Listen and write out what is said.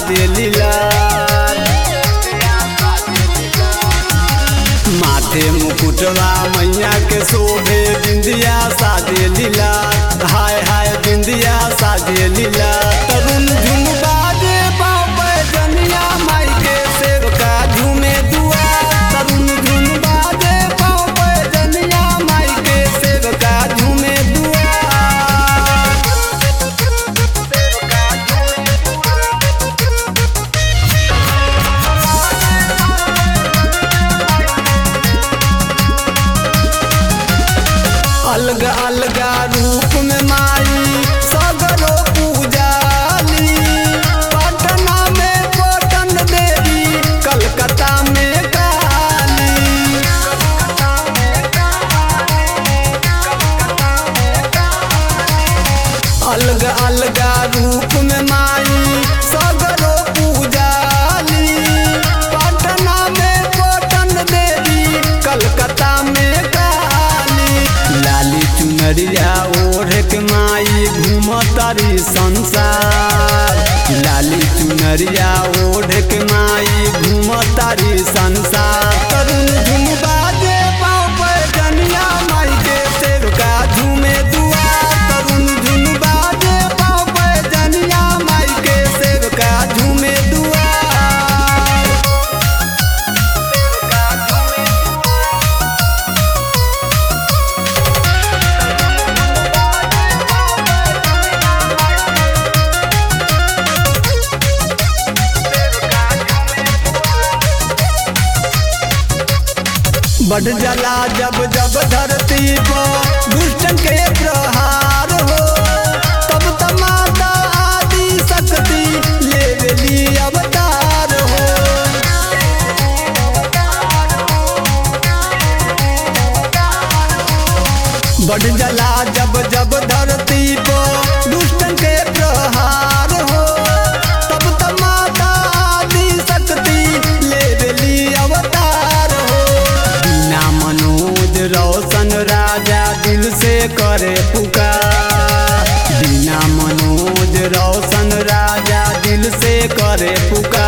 सादे लाल माथे मुकुटवा मैया के शोभे बिंदिया सादे लीला हाय हाय बिंदिया सादे लीला तरुण झुम बाजे बाबे जनिया माई के सेवका झूमे दुआ तरुण झुम बाजे बाबे जनिया माई के सेवका झूमे दुआ अलग अलग रूप में माई सगरो पूजाली पटना में पटन देवी कलकत्ता में काली अलग अलग रूप में माई सगरो पूजाली पटना में पटन देवी कलकत्ता में काली लाली चुनरिया ओढ़ के माई घूमतारी संसार लाली चुनरिया ओढ़ के माई घूमतारी संसार तरुण झुम बाजे पाँव पे जनिया माई के सेवका झूमे दुआ तरुण झुम बाजे पाँव पे जनिया माई के सेवका झूमे दुआ बढ़ जला जब जब धरती पर दुष्टन के प्रहार हो तब तमाता आदि शक्ति लेवली अवतार हो बढ़ जला जब जब धरती पर दुष्टन के प्रहार हो तब तमाता आदि शक्ति लेवली अवतार हो बिना मनोज रोशन राजा दिल से करे पुकार बिना मनोज रोशन राजा दिल से करे पुकार